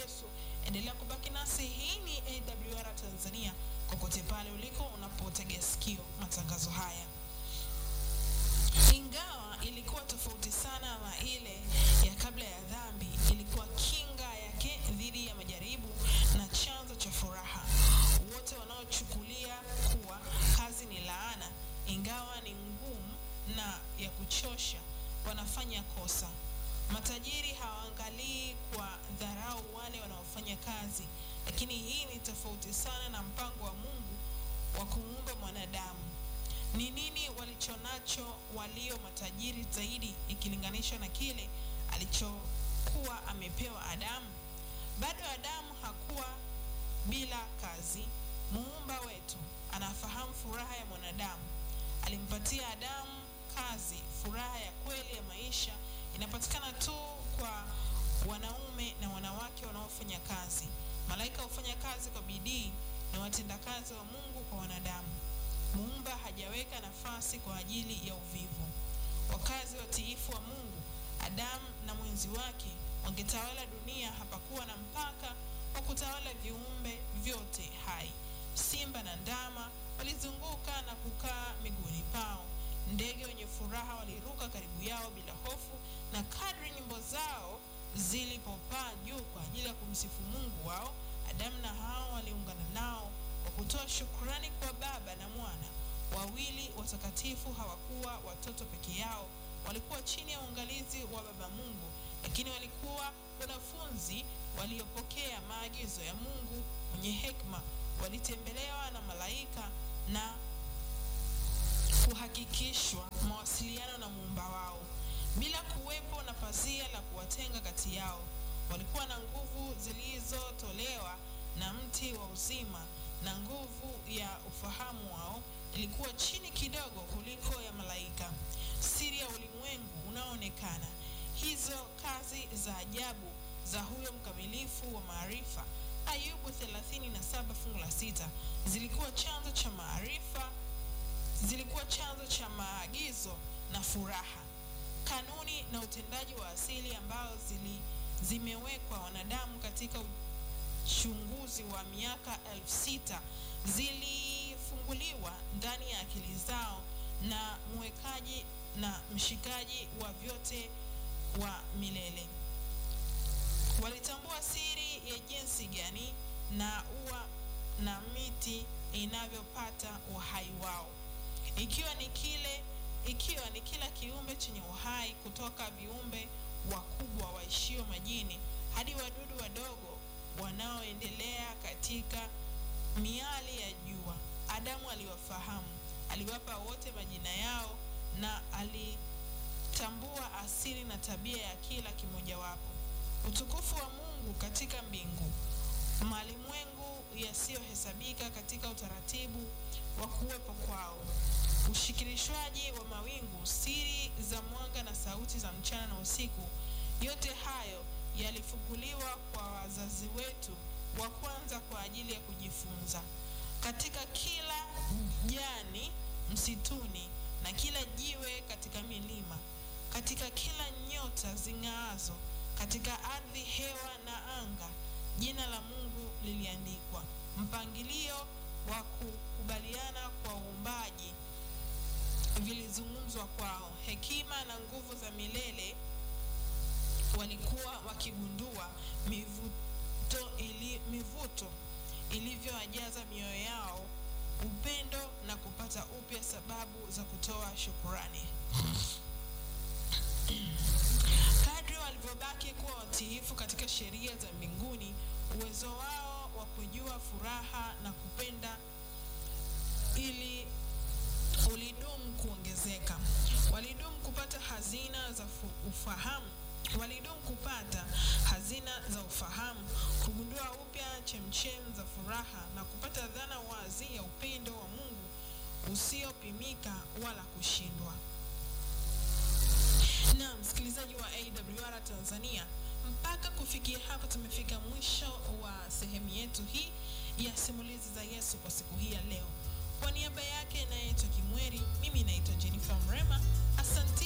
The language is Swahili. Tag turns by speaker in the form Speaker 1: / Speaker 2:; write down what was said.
Speaker 1: Yesu. Endelea kubaki nasi. Hii ni AWR Tanzania, kokote pale uliko unapotega sikio matangazo haya. Ingawa ilikuwa tofauti sana na ile ya kabla ya dhambi, ilikuwa kinga yake dhidi ya majaribu na chanzo cha furaha. Wote wanaochukulia kuwa kazi ni laana, ingawa ni ngumu na ya kuchosha, wanafanya kosa. Matajiri hawaangalii kwa dharau wale wanaofanya kazi, lakini hii ni tofauti sana na mpango wa Mungu wa kumuumba mwanadamu. Ni nini walichonacho walio matajiri zaidi ikilinganishwa na kile alichokuwa amepewa Adamu? Bado Adamu hakuwa bila kazi. Muumba wetu anafahamu furaha ya mwanadamu. Alimpatia Adamu kazi. Furaha ya kweli ya maisha inapatikana tu kwa wanaume na wanawake wanaofanya kazi. Malaika hufanya kazi kwa bidii na watendakazi wa Mungu kwa wanadamu. Muumba hajaweka nafasi kwa ajili ya uvivu. Wakazi watiifu wa Mungu, Adamu na mwenzi wake wangetawala dunia. Hapakuwa na mpaka wa kutawala viumbe vyote hai. Simba na ndama walizunguka na kukaa miguuni pao. Ndege wenye furaha waliruka karibu yao bila hofu, na kadri nyimbo zao zilipopaa juu kwa ajili ya kumsifu Mungu wao, Adamu na Hawa waliungana nao kwa kutoa shukrani kwa Baba na Mwana. Wawili watakatifu hawakuwa watoto peke yao, walikuwa chini ya uangalizi wa Baba Mungu, lakini walikuwa wanafunzi waliopokea maagizo ya Mungu mwenye hekima. Walitembelewa na malaika na kuhakikishwa mawasiliano na muumba wao bila kuwepo na pazia la kuwatenga kati yao. Walikuwa na nguvu zilizotolewa na mti wa uzima, na nguvu ya ufahamu wao ilikuwa chini kidogo kuliko ya malaika. Siri ya ulimwengu unaoonekana, hizo kazi za ajabu za huyo mkamilifu wa maarifa. Ayubu 37 fungu la sita zilikuwa chanzo cha maarifa zilikuwa chanzo cha maagizo na furaha. Kanuni na utendaji wa asili ambao zili, zimewekwa wanadamu katika uchunguzi wa miaka elfu sita zilifunguliwa ndani ya akili zao na mwekaji na mshikaji wa vyote wa milele. Walitambua siri ya jinsi gani na ua na miti inavyopata uhai wao ikiwa ni kile ikiwa ni kila kiumbe chenye uhai kutoka viumbe wakubwa waishio majini hadi wadudu wadogo wanaoendelea katika miali ya jua. Adamu aliwafahamu, aliwapa wote majina yao na alitambua asili na tabia ya kila kimojawapo. Utukufu wa Mungu katika mbingu, malimwengu yasiyohesabika katika utaratibu wa kuwepo kwao ushikilishwaji wa mawingu, siri za mwanga na sauti za mchana na usiku, yote hayo yalifunguliwa kwa wazazi wetu wa kwanza kwa ajili ya kujifunza. Katika kila jani msituni na kila jiwe katika milima, katika kila nyota zing'aazo, katika ardhi, hewa na anga, jina la Mungu liliandikwa. Mpangilio wa kukubaliana kwa uumbaji vilizungumzwa kwao. Hekima na nguvu za milele walikuwa wakigundua mivuto, ili, mivuto ilivyowajaza mioyo yao upendo na kupata upya sababu za kutoa shukurani. Kadri walivyobaki kuwa watiifu katika sheria za mbinguni, uwezo wao wa kujua furaha na kupenda ili ulidumu kuongezeka. Walidumu kupata hazina za ufahamu, walidumu kupata hazina za ufahamu, kugundua upya chemchem za furaha na kupata dhana wazi ya upendo wa Mungu usiopimika wala kushindwa. Na msikilizaji wa AWR Tanzania, mpaka kufikia hapa tumefika mwisho wa sehemu yetu hii ya simulizi za Yesu kwa siku hii ya leo. Kwa niaba yake naitwa Kimweri, mimi naitwa Jennifer Mrema. Asante.